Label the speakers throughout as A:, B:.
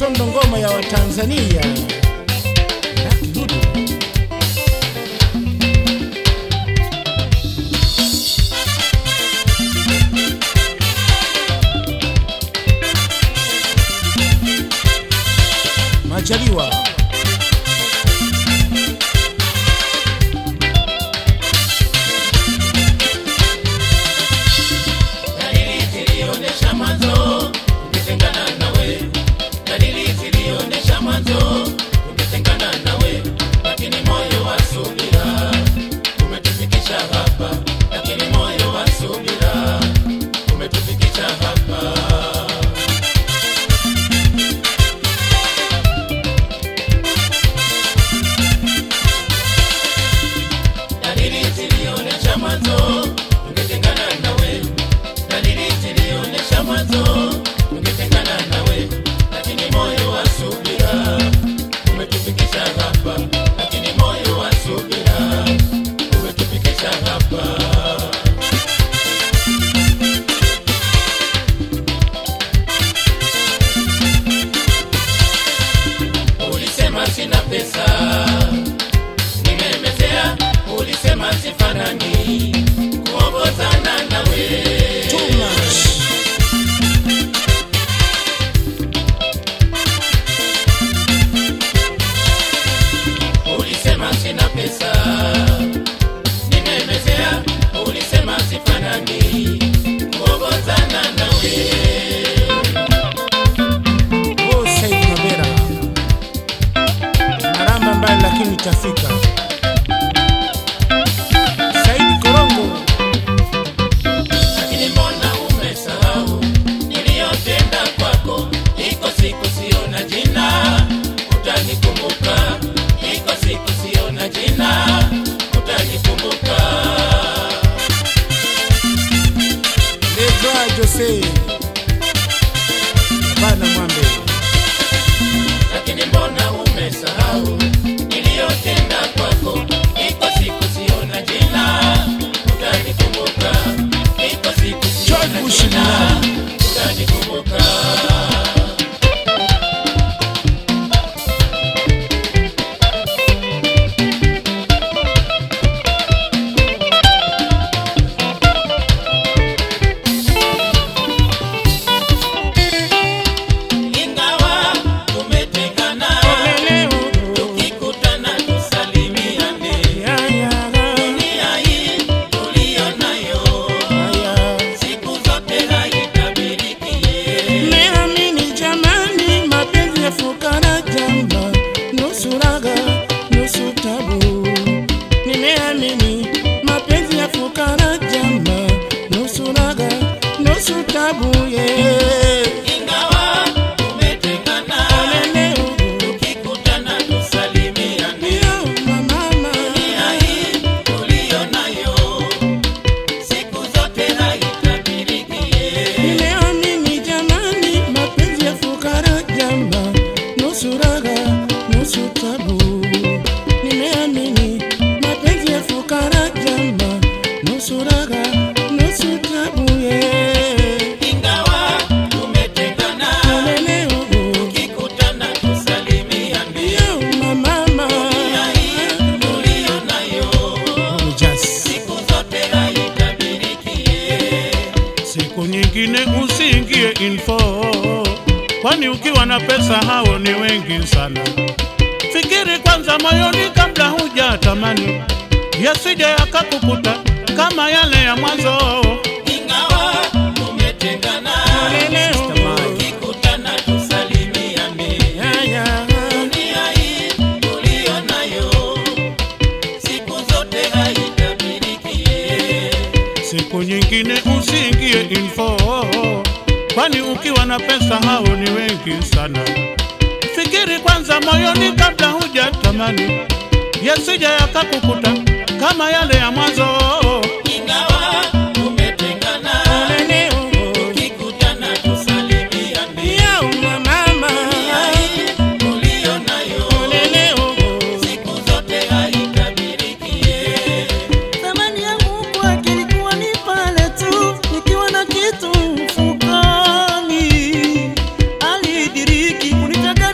A: Sondo ngoma ya Watanzania. Lucky Dube. Majaliwa.
B: Dalili zilionyesha mwanzo ungetengana nawe, dalili zilionyesha mwanzo ungetengana nawe, lakini moyo wa subira umetufikisha hapa, lakini moyo wa subira umetufikisha hapa. Dalili zilionyesha mwanzo ungetengana nawe, dalili zilionyesha mwanzo ungetengana nawe, lakini moyo wa subira umetufikisha hapa, lakini moyo wa subira umetufikisha hapa. Ulisema sina pesa, nimemezea. Ulisema sifanani kuongozana nawe.
A: Too much.
B: Ulisema sina pesa, nimemezea. Ulisema sifanani kuongozana nawe.
A: Oh, Said Mabera. Maramba mbali lakini itafika. Said Korongo.
B: Lakini mbona umesahau niliyotenda kwako? Iko siku sio na jina, utanikumbuka. Iko siku sio na jina, utanikumbuka.
A: Lebra Jose. Bana Mwambe.
B: Lakini mbona umesahau niliyotenda kwako? Iko siku sio na jina, utanikumbuka. Iko siku sio
A: George
B: na
A: Bush
B: jina,
A: Mnani.
B: utanikumbuka. Ingawa tumetengana, tukikutana tusalimiane. Dunia hii tuliyo nayo, siku zote haitabiriki.
A: Nimeamini jamani, mapenzi ya fukara jamba, nusu raga nusu tabu. Nimeamini mapenzi ya fukara jamba, nusu raga nusu tabu. Yeah.
B: Ingawa tumetengana,
A: Leo,
B: tukikutana tusalimiane.
A: yo, mama,
B: Dunia hii tuliyo nayo, siku zote haitabiriki.
A: nimeamini jamani, mapenzi ya fukara jamba, nusu raga nusu tabu. Nimeamini mapenzi ya fukara jamba, nusu raga nusu tabu. Yeah.
B: Ingawa tumetengana,
A: Leo,
B: tukikutana tusalimiane.
A: yo, mama,
B: Dunia hii tuliyo nayo, siku zote haitabiriki.
C: Siku nyingine usiingie info, kwani ukiwa na pesa hao ni wengi sana. Fikiri kwanza moyoni kabla hujatamani, yasije yakakukuta kama yale ya mwanzo.
B: Ingawa tumetengana, tukikutana tusalimiane. Dunia hii tuliyo nayo, siku zote haitabiriki.
C: Siku nyingine usiingie info, kwani ukiwa na pesa hao ni wengi sana. Fikiri kwanza moyoni kabla hujatamani, yasije yakakukuta kama yale ya mwanzo.
B: Ingawa tumetengana, tukikutana tusalimiane. Dunia hii tuliyo nayo, siku zote haitabiriki.
D: Thamani yangu kwake ilikuwa ni pale tu nikiwa na kitu mfukoni. Alidiriki kunitaka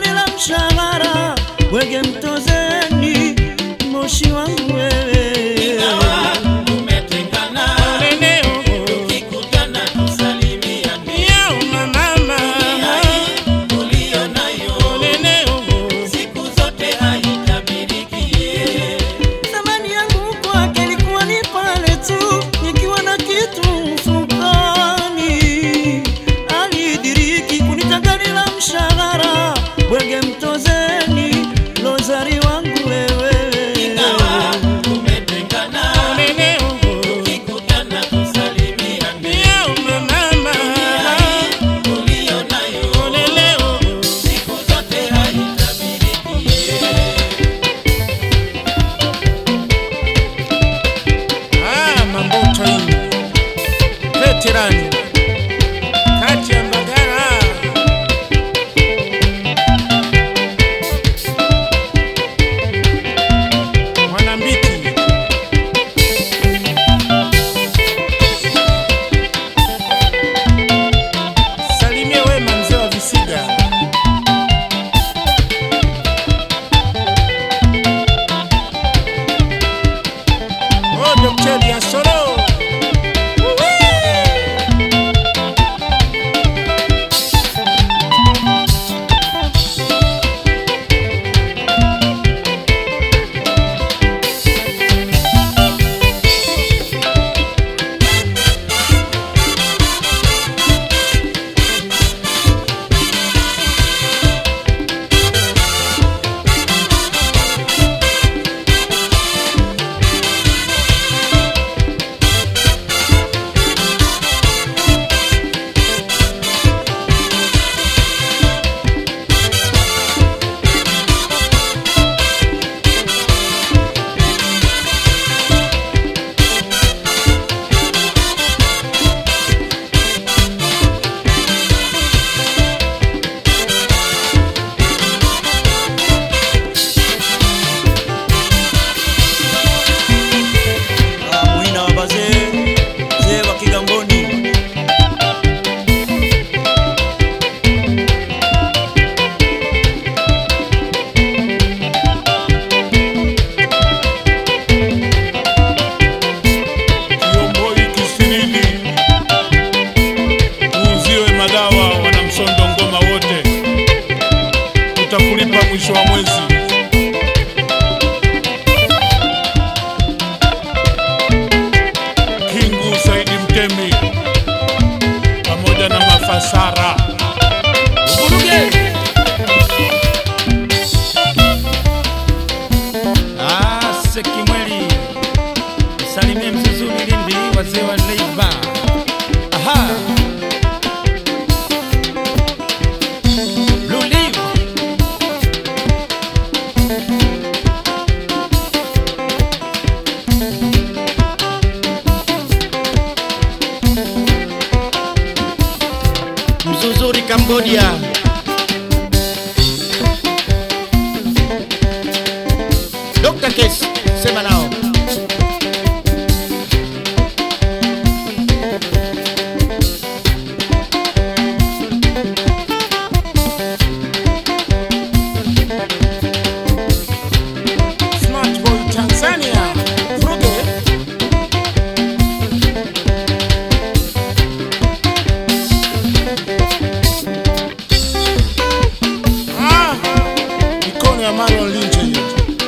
C: mwisho wa mwezi. Kingu Saidi Mtemi pamoja na Mafasara Vuruge.
E: Ah, Sekimweli salimie Mzuzuni Lindi, wazee wa Leiba. Aha. Blue Leaf. Mzuzuri Cambodia. Dr. Case, sema nao.
A: Smart Boy Tanzania. Vuruge. Ah, mikono ya Marion Lynch hiyo.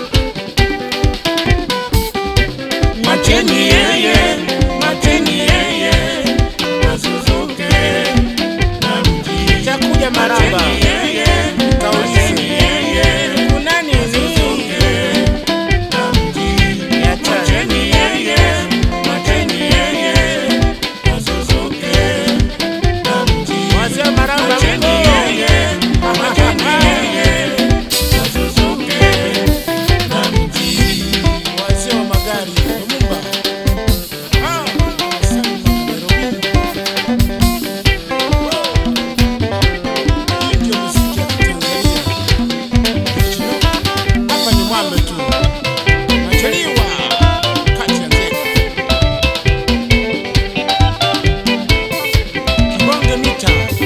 B: Macheni yeye, macheni yeye, asuzuke na mji.
A: Itakuja maraba.
B: Macheni yeye, macheni yeye,
A: Kuna nini?
B: na mji. Macheni yeye, macheni yeye, asuzuke na mji.
A: Wazee wa maraba
B: Macheni
A: mko.
B: yeye, macheni yeye, asuzuke na mji.
A: Wazee wa magari Lumumba. Ah, asante, Nairobi. Hii ndio muziki ya Tanzania. Hapa ni mwambe tu. Nachaliwa kati ya nzega. Kibonge mita